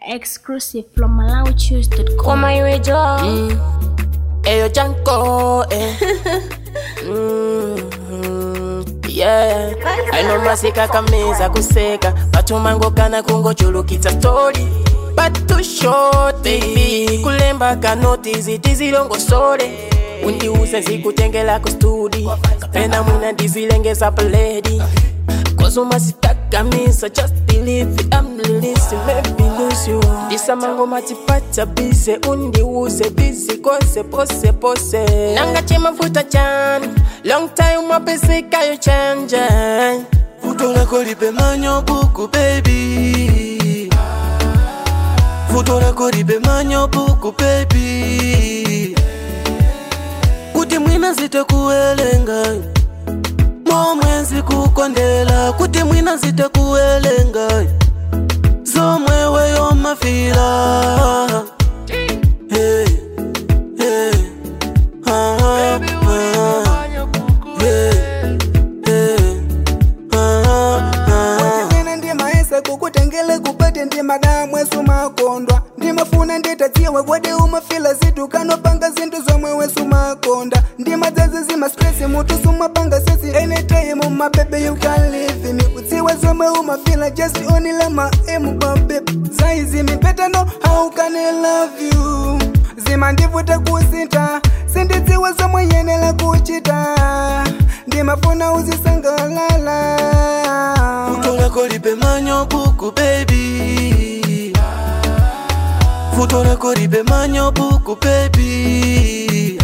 Exclusive from MalawiChoose.com. Koma iwe jo Eyo Janko, eh. mm, yeah. Aino masika kameza kuseka patumango kana kungochulukitsa story but too short baby kulemba kanoti zitizilongosole undiuze zikutengela ku studi kapena mwina ndizilengeza pledi Cause you must takamisa just believe it I'm releasing maybe lose you Ndisamango matipata bize undiuze busy kose pose pose Nanga chema futa chan Long time mapesika you change Futo lako lipe manyo buku baby Futo lako lipe manyo buku baby Kuti mwina zitakuwelenga momwenzi kukondela kuti mwina zitakuwelenga zomwe weyo mafila hey, hey, ah, ah, yeah, hey, ah, ah. Mwene ndi maesa kukutengele kupate ndi madamu esu makondwa ndimafuna nditadziwa kwadi umafila zitu kanopanga zinthu zomwe wesu makonda ndimadzazi zimastresi mutu sumapanga sesi anytime mabebe you can live me kudziwa zomwe umafila just only my aim babe saizi mipetano how can I love you zimandivuta kusintha sindidziwa zomwe yenela kuchita ndimafuna uzisangalala Futo lako lipe manyo buku baby Futo lako lipe manyo buku baby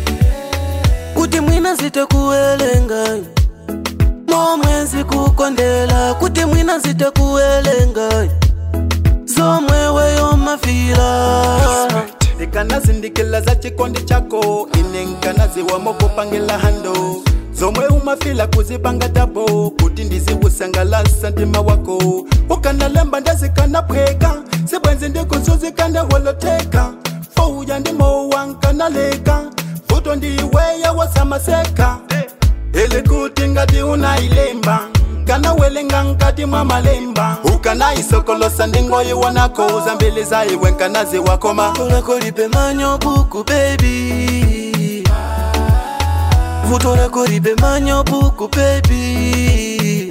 Kuti mwina zitakuwelenga momwenzi kukondela kuti mwina zitakuwelenga zomwe weyo mafila ndikanazindikila za chikondi chako ine nkanaziwamo kupangila hando zomwe umafila kuzipanga tabo kuti ndiziwusangalasa ndima wako ukanalemba ndazikanaphweka sibwenzi ndikuzuzikandawoloteka fouya ndimowa nkanaleka futo ndiweya wasamaseka ili kuti ngati unailemba kanawelenga nkati mwa malemba ukanaisokolosa ndingoyiwonako zambili zaiwe nkanaziwakoma Futo lako lipe manyo buku baby Futo lako lipe manyo buku baby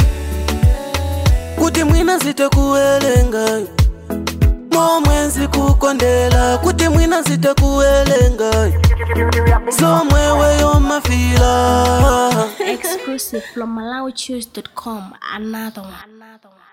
Kuti mwina zitakuwelenga momwenzi kukondela kuti mwina zitakuwelenga zomwe weyo mafila Exclusive from MalawiChoose.com. Another one. Another one.